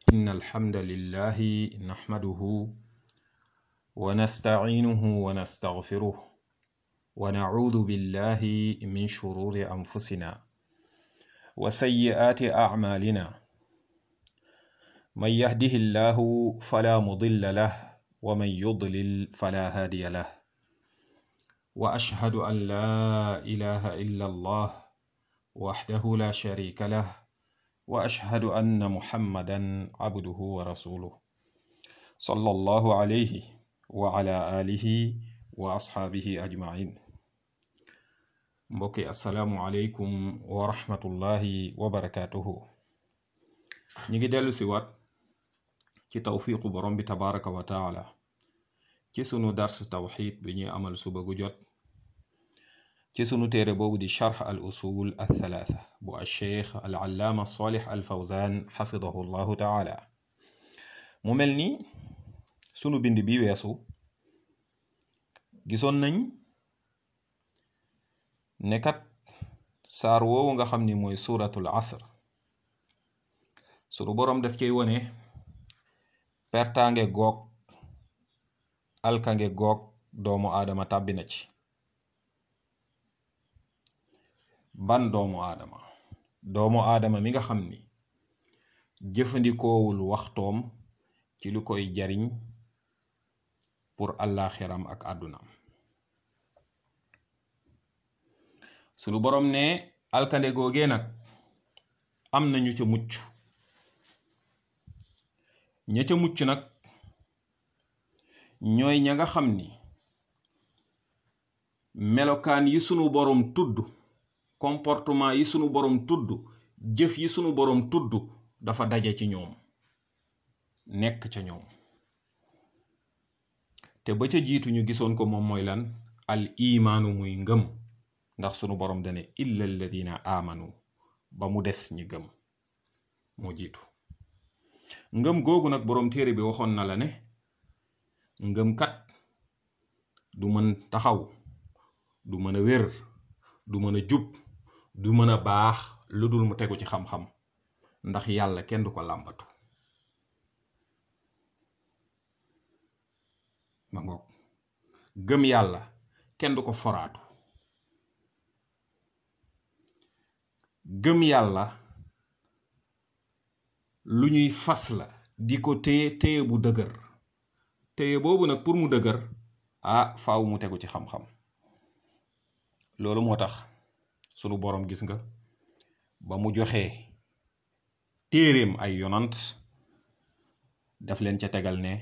إن الحمد لله نحمده ونستعينه ونستغفره ونعوذ بالله من شرور أنفسنا وسيئات أعمالنا من يهده الله فلا مضل له ومن يضلل فلا هادي له وأشهد أن لا إله إلا الله وحده لا شريك له وأشهد أن محمدا عبده ورسوله صلى الله عليه وعلى آله وأصحابه أجمعين mbokki asalaamualeykum wa rahmatullahi wa barakaatuhu ñi ngi dellu si waat ci tawfiqu borom bi tabaraka wa taala ci sunu dars tawxid bi ñuy amal suba gu jot ci sunu téere boobu di charx al usul al thalaatha bu al cheikh al allaama salih al fawzan xafidahu llahu taala mu mel ni sunu bind bi weesu gisoon nañ nekkat saar woowu nga xam ni mooy suuratul asr sunu boroom daf cay wone pertaange goog alkange goog doomu aadama tàbbi na ci ban doomu aadama doomu aadama mi nga xam ni jëfandikoowul waxtoom ci lu koy jariñ pour àllaaxiram ak àddunaam sunu boroom ne alkande googee nag am nañu ca mucc ña ca mucc nag ñooy ña nga xam ni melokaan yi sunu boroom tudd comportement yi sunu boroom tudd jëf yi sunu boroom tudd dafa daje ci ñoom nekk ca ñoom te ba ca jiitu ñu gisoon ko moom mooy lan al imaanu muy ngëm ndax sunu boroom dane illa alladina amanu ba mu des ñi gëm moo jiitu ngëm googu nag boroom téere bi waxoon na la ne ngëm kat du mën taxaw du mën a wér du mën a jub du mën a baax lu dul mu tegu ci xam-xam ndax yàlla kenn du ko làmbatu ma ngoog gëm yàlla kenn du ko foraatu gëm yàlla lu ñuy fas la di ko téye téye bu dëgër téye boobu nag pour mu dëgër ah faaw mu tegu ci xam-xam loolu moo tax sunu boroom gis nga ba mu joxee téeréem ay yonant daf leen ca tegal ne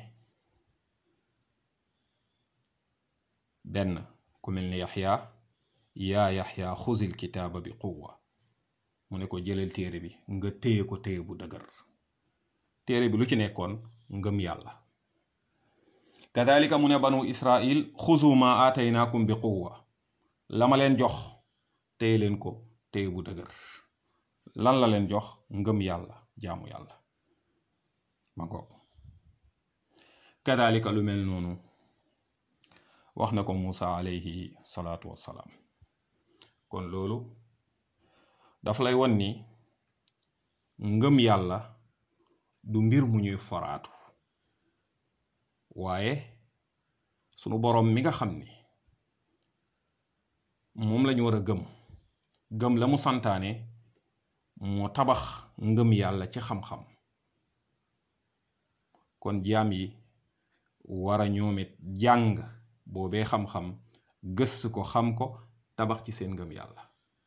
benn ku mel ni yaxya yaa yaxya xuzil kitaaba bi quwwa mu ne ko jëlal téere bi nga téye ko téye bu dëgër téere bi lu ci nekkoon ngëm yàlla kadalika mu ne banu israil xuzu ma aataynaakum bi quwwa la ma leen jox téye leen ko téye bu dëgër lan la leen jox ngëm yàlla jaamu yàlla ma ngoog kadalika lu mel noonu wax na ko Muusa alayhi salaatu wassalaam kon loolu daf lay won ni ngëm yàlla du mbir mu ñuy foraatu waaye sunu boroom mi nga xam ni moom lañu war a gëm gëm la mu santaane moo tabax ngëm yàlla ci xam-xam kon jaam yi war a ñoomit jàng boobee xam-xam gëstu ko xam ko tabax ci seen ngëm yàlla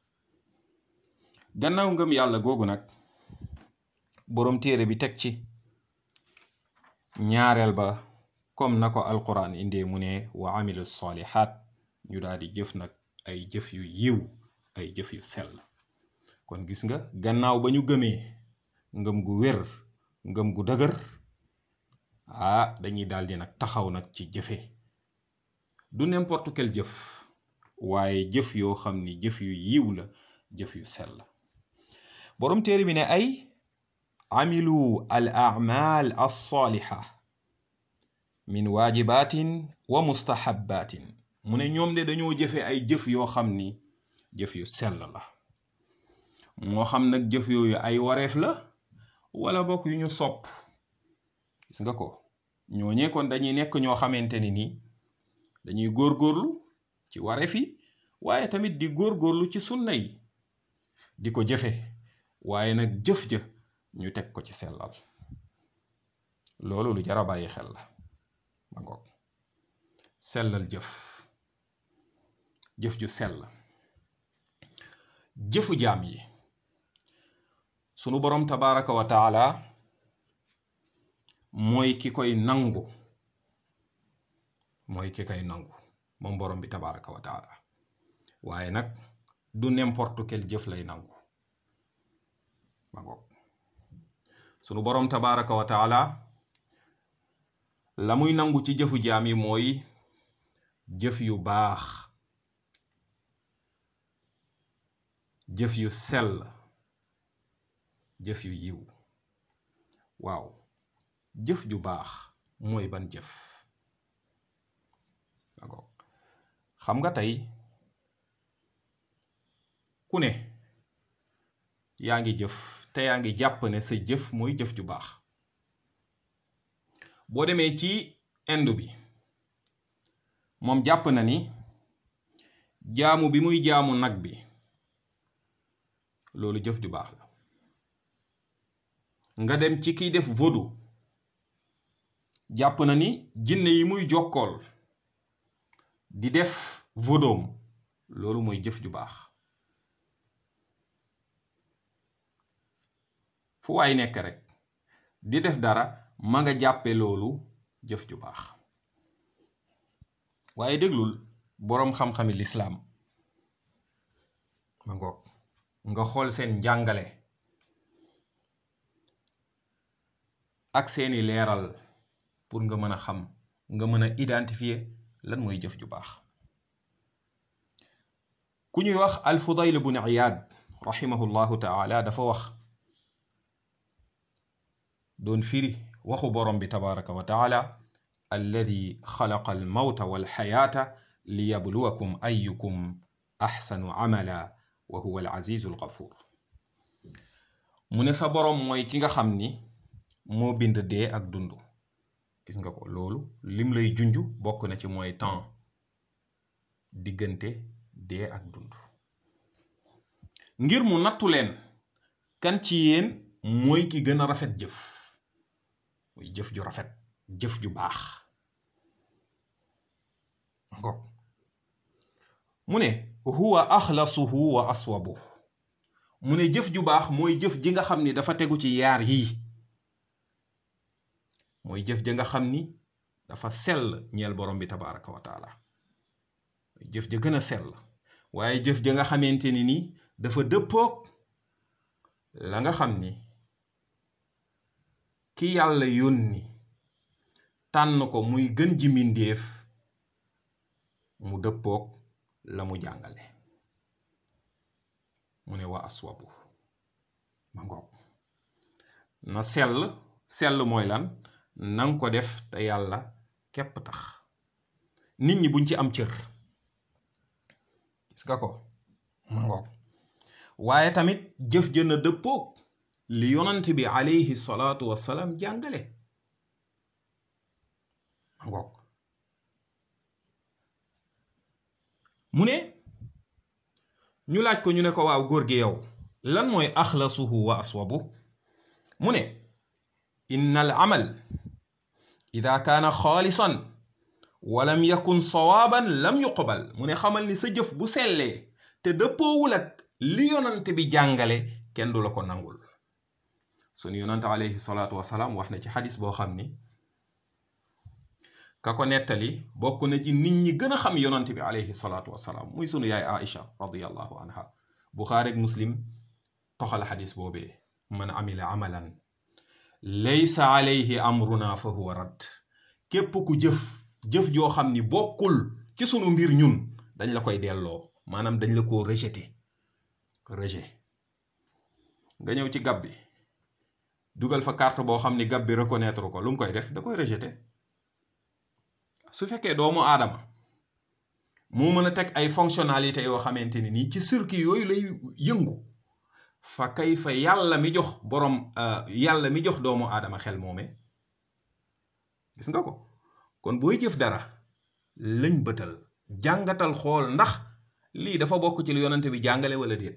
gannaaw ngëm yàlla googu nag boroom téere bi teg ci ñaareel ba comme na ko alquran indee mu ne wa amilu salihat ñu daal di jëf nag ay jëf yu yiw ay jëf yu sell kon gis nga gannaaw ba ñu gëmee ngëm gu wér ngëm gu dëgër ah dañuy daal di nag taxaw nag ci jëfe du n'importe quel jëf waaye jëf yoo xam ni jëf yu yiw la jëf yu sell boroom téere bi ne ay amilu al amal alsaaliha min waajibatin wa mustahabatin mu ne ñoom de dañoo jëfe ay jëf yoo xam ni jëf yu sell la moo xam nag jëf yooyu ay wareef la wala bokk yu ñu sopp gis nga ko ñooñee kon dañuy nekk ñoo xamante ni nii dañuy góorgóorlu ci wareef yi waaye tamit di góorgóorlu ci sunna yi di ko jëfe waaye nag jëf ja ñu teg ko ci sellal loolu lu jara bàyyi xel la ma ngoog sellal jëf jëf ju sell jëfu jaam yi sunu boroom tabaraka wa taala mooy ki koy nangu mooy ki koy nangu moom boroom bi tabaraka wa taala waaye nag du n'importe quel jëf lay nangu ma ngoog sunu boroom tabaraka wa taala la muy nangu ci jëfu jaam yi mooy jëf yu baax jëf yu sell jëf yu yiw waaw jëf ju baax mooy ban jëf d'accord xam nga tey ku ne yaa ngi jëf te yaa ngi jàpp ne sa jëf mooy jëf ju baax boo demee ci indu bi moom jàpp na ni jaamu bi muy jaamu nag bi loolu jëf ju baax la nga dem ci kiy def vodu jàpp na ni jinne yi muy jokkool di def vodoom loolu mooy jëf ju baax fu waay nekk rek di def dara ma nga jàppe loolu jëf ju baax waaye déglul boroom xam-xami lislaam ma ngoog nga xool seen njàngale ak seeni leeral pour nga mën a xam nga mën a identifier lan mooy jëf ju baax ku ñuy wax alfudayl bun iyaad rahimahullahu taala dafa wax doon firi waxu borom bi tabaraka wa taala alladi xalaqa almawta walxayaata liyabluwakum ayukum axsanu amala wa huwa alazizu algafuur mu ne sa borom mooy ki nga xam ni moo bind dee ak dund gis nga ko loolu lim lay junj bokk na ci mooy temps diggante dee ak dund ngir mu nattu leen kan ci yéen mooy ki gën a rafet jëf muy jëf ju rafet jëf ju baax ngo mu ne huwa axlasuhu wa aswabu mu ne jëf ju baax mooy jëf ji nga xam ni dafa tegu ci yaar yii mooy jëf ja nga xam ni dafa sell ñeel borom bi tabaraka wa taala jëf ja gën a sell waaye jëf ja nga xamante ni ni dafa dëppoog la nga xam ni ki yàlla yónni tànn ko muy gën ji mbindéef mu dëppoog la mu jàngale mu ne wa aswabu ma ngoog na sell sell mooy lan nang ko def te yàlla képp tax nit ñi buñ ci am cër gis nga ko ma ngoog waaye tamit jëf jën a dëppoog li yonant bi alayhi salaatu wassalaam jàngale ma ngoog mu ne ñu laaj ko ñu ne ko waaw góor gi yow lan mooy axlasuhu wa aswabu mu ne inna al amal ida kaana xaalisan walam yakun sawaaban lam yuqbal mu ne xamal ni sa jëf bu sellee te dëppoowul ak li yonante bi jàngale kenn du la ko nangul sunu yonante alayhi salaatu wasalaam wax na ci xadis boo xam ni ka ko nettali bokk na ci nit ñi gën a xam yonante bi alayhi salaatu wasalaam muy sunu yaay Aïcha radiyallahu anha buxaari ak muslim toxal xadis boobee man amila amalan laysa alayhi amruna fa huwa radd képp ku jëf jëf joo xam ni bokkul ci sunu mbir ñun dañ la koy delloo maanaam dañ la ko rejeté rejet nga ñëw ci gab bi dugal fa carte boo xam ni gab bi reconnaître ko lu mu koy def da koy rejeté su fekkee doomu aadama moo mën a teg ay fonctionnalité yoo xamante ni nii ci circuit yooyu lay yëngu fa kay fa yàlla mi jox borom yàlla mi jox doomu aadama xel moome gis nga ko kon booy jëf dara lañ bëtal jàngatal xool ndax lii dafa bokk ci lu yonante bi jàngale wala déet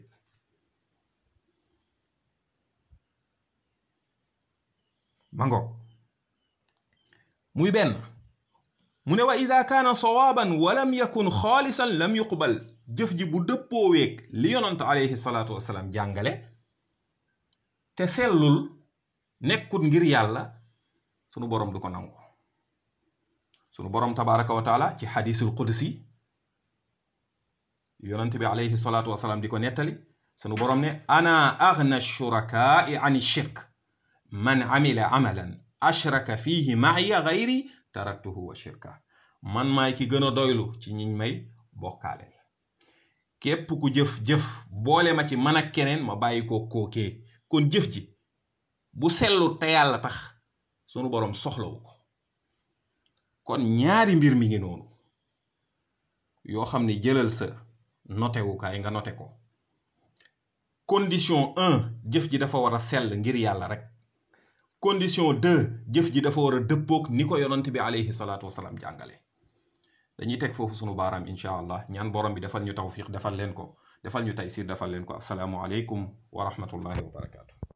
ma ngoog muy benn mu ne wa ida kaana sawaaban wa lam yakun xaalisan lam yuqbal jëf ji bu dëppoo weeg li yonante alayhi salaatu wasalaam jàngale te sellul nekkut ngir yàlla sunu boroom du ko nangu sunu boroom tabaraka wa taala ci xadisul qudsi yonante bi alayhi salaatu wasalaam di ko nettali sunu boroom ne ana agna shurakaai an shirk man amila amalan ashraka fihi maaya gayri taraktuhu wa shirka man maay ki gën a doylu ci ñiñ may bokkaale képp ku jëf-jëf boole ma ci man ak keneen ma bàyyi ko kookee kon jëf ji bu sellu te yàlla tax sunu boroom soxlawu ko kon ñaari mbir mi ngi noonu yoo xam ne jëlal sa notewukaay nga note ko condition un jëf ji dafa war a sell ngir yàlla rek condition deux jëf ji dafa war a dëppoog ni ko yonant bi alayhi salaatu wasalaam jàngale dañuy teg foofu sunu baaraam incha allah ñaan borom bi defal ñu tawfiq defal leen ko defal ñu taysir defal leen ko asalaamu aleykum wa rahmatullahi wa barakaatu